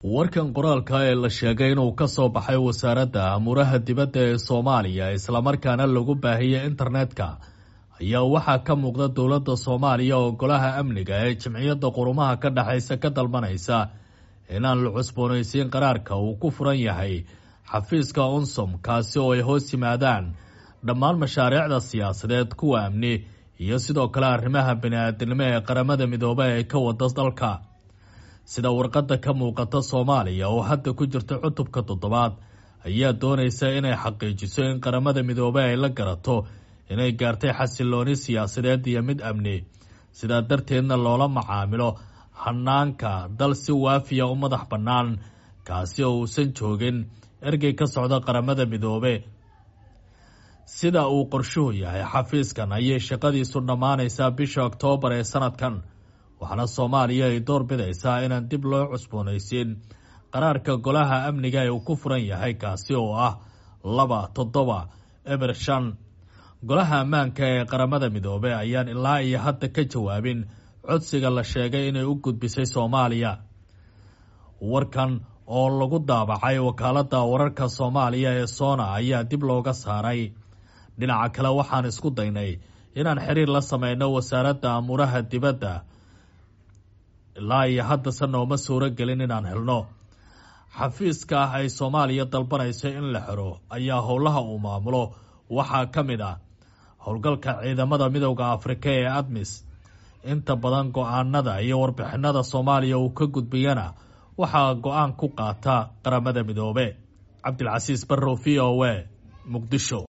warkan qoraalka ee la sheegay inuu ka soo baxay wasaaradda amuuraha dibadda ee soomaaliya islamarkaana lagu baahiyey internetka ayaa waxaa ka muuqda dowladda soomaaliya oo golaha amniga ee jimciyadda qurumaha ka dhexaysa ka dalbanaysa inaan la cusboonaysiin qaraarka uu ku furan yahay xafiiska unsom kaasi oo ay hoos yimaadaan dhammaan mashaariicda siyaasadeed kuwa amni iyo sidoo kale arrimaha bini-aadinimo ee qaramada midoobe ee ka wada dalka sida warqadda ka muuqata soomaaliya oo hadda ku jirta cutubka toddobaad ayaa doonaysa inay xaqiijiso in qaramada midoobe ay la garato inay gaartay xasilooni siyaasadeed iyo mid amni sidaa darteedna loola macaamilo hanaanka dal si waafiya u madax bannaan kaasi oo uusan joogin ergey ka socda qaramada midoobe sida uu qorshuhu yahay xafiiskan ayay shaqadiisu dhammaanaysaa bisha oktoobar ee sanadkan waxaana soomaaliya ay door bidaysaa inaan dib loo cusboonaysiin qaraarka golaha amniga ee uu ku furan yahay kaasi oo ah laba toddoba eber shan golaha ammaanka ee qaramada midoobe ayaan ilaa iyo hadda ka jawaabin codsiga la sheegay inay u gudbisay soomaaliya warkan oo lagu daabacay wakaaladda wararka soomaaliya ee soona ayaa dib looga saaray dhinaca kale waxaan isku daynay inaan xiriir la sameyno wasaaradda amuuraha dibadda ilaa iyo haddase nooma suuro gelin inaan helno xafiiska ah ay soomaaliya dalbanayso in la xiro ayaa howlaha uu maamulo waxaa ka mid ah howlgalka ciidamada midowda afrika ee admis inta badan go-aanada iyo warbixinada soomaaliya uu ka gudbiyana waxaa go-aan ku qaata qaramada midoobe cabdilcasiis barrow v o a muqdisho